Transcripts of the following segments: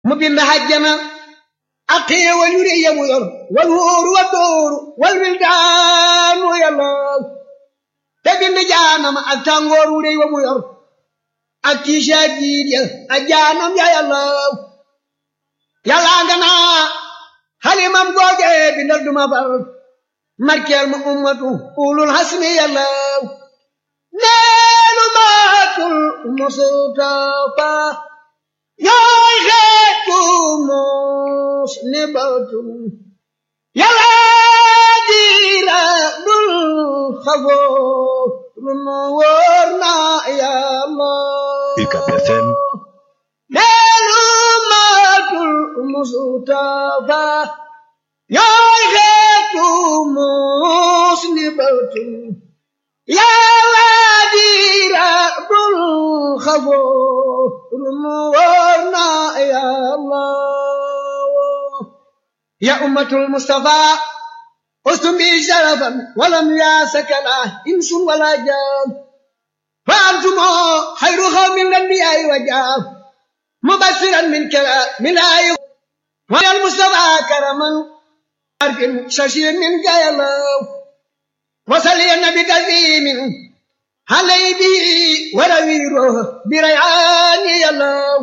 mu bind hajjana ak xéewal yu rëy ya mu yor wal wóoru wa dóoru wal wildaanu yàllaw te bind jaanam ak tàngoor wu rëy wa mu yor ak tiisa jiit ya ak jaanam ya yàllaw yàllaa nga naa xalimam googe bindal duma far markeel ma ummatu ulul hasmi yàllaw neelu maatul mustafa yooy xeetu mos ni batum yàlla diira dul xafoo lu nu wóor na yàlla UCAB FM neelu maatul mustafa yooy xeetu mos ni batum yàlla diira dul xafoo lu nu wóor na yàlla ya ummatul mustafa ustum bi sharafan walam yaasakala insun wala jaam fa antumo xayru xawmin lanbiyaay wa jaam mubasiran min kala min ayi wal mustafa karaman arkin shashir min gayalaw وصلي النبي كريم علي به ورويره بريعان يلو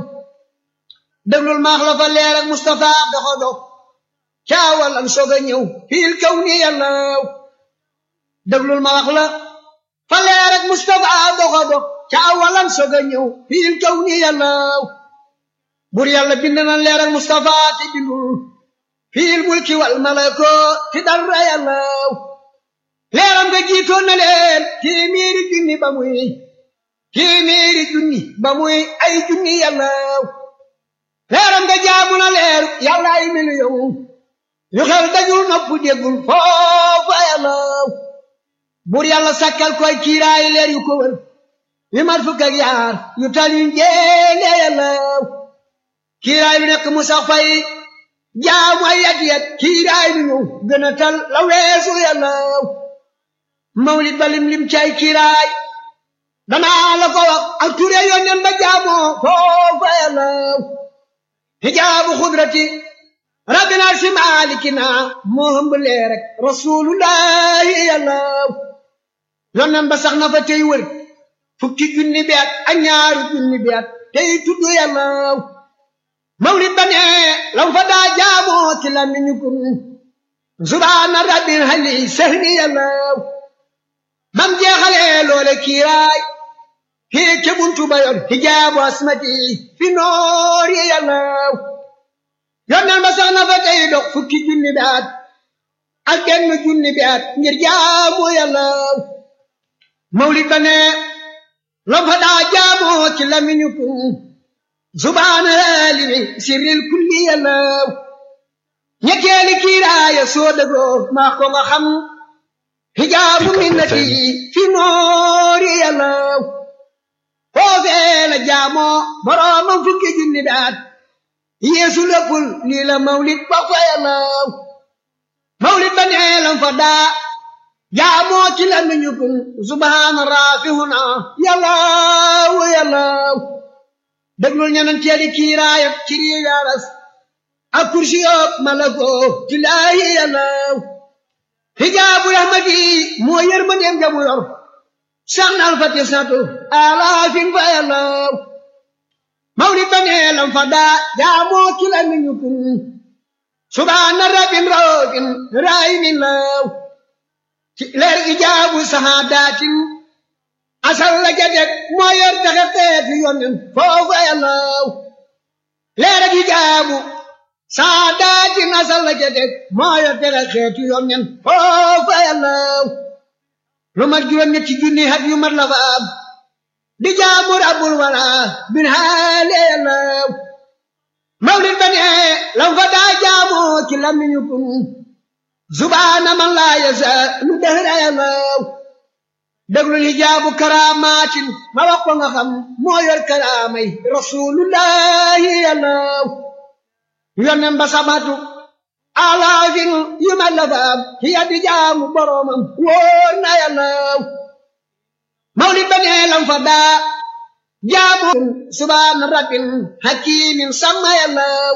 دبل المخلف اللي لك مصطفى دخدو شاول انشوغ نيو في الكون يلو دبل المخلف فاللي لك مصطفى دخدو شاول انشوغ نيو في الكون يلو بور يالا بندنا ليرك مصطفى تبندل في الملك والملكوت تدر يلو leeram nga jiitoon na leen téeméeri junni ba muy téeméeri junni ba muy ay junni yàllaaw leeram nga jaamu na leer yàlla ay miliyoŋ yu xel dajul nopp déggul foofa yàllaaw bur yàlla sakkal koy kiiraay leer yu ko wër yu mat fukk ak yaar yu tal yu njéene yàllaaw kiiraay lu nekk mu sax fay jaamu ay yat yat kiiraay lu ñu gën a tal la weesu yàllaaw mawlid ba lim lim cay kiiraay danaa la ko wax ak ture yónneen ba jaamoo foofa yàllaw hijaabu xudrati rabbina si maalikina moo hëmb lee rek rasulullahi yàllaw yónneen ba sax na fa tey wër fukki junni bi at ak ñaaru junni bi at tey tudd yàllaw mawlid ba ne lam fa daa jaamoo ci lamiñu kun subhaana rabbil hali sehni yàllaw bam jeexalee loole kiiraay kii ca buntu ba yor hijaabu asmati fi noor yi yàllaw yonneen ba sax na fa tey dox fukki junni bi at ak genn junni bi at ngir jaamu yàllaw mawlid ba ne lam fa daa jaamoo ci lamiñu kun subhaana limi sirril kulli yàllaw ñetteeli kiiraaya soo dëgoo maa ko nga xam hijaabu minnati fi noori yàllaw foofee la jaamoo boroomam fukki junni daat yeesu léppul lii la mawlid ba fa yàllaw mawlid ba nee lam fa daa jaamoo ci la nuñu kun subhaana raafihuna yàllaw yàllaw déglul ñanan teeli kiiraayam ci rii yaaras ak kursi yoob malako tilaahi yàllaw hijaabu rahmati moo yërmandeem jamu yor sax na alfati satu alaafin fa yàllaw mawlid ba nee lam fa daa jaamoo ci la niñu kun subhaana rabbin raofin raayimin law ci leer ijaabu sahaadatin asal la jadeg moo yor taxe xeeti yonnen foofa yàllaw leer ak ijaabu saadaati nasal la ca teg moo yor tere xeetu yoon nen foofa yàllaw lu mat juróom ñetti junni hat yu mat la fa am di jaamu rabbul wala bin haale yàllaw mawlid ba ne lam fa daa jaamoo ci lamiñu kun subhaana man laa yasa lu dëhra yàllaw déglul hijaabu karaamaatin ma wax ko nga xam moo yor karaamay rasulullahi yàllaw yonnen ba sabatu alaafin yu ma la faam ci yaddi jaamu boroomam wóor na yàllaw mawlid ba nee lam fa daa jaamu subhaana rabbin hakimin sama yàllaw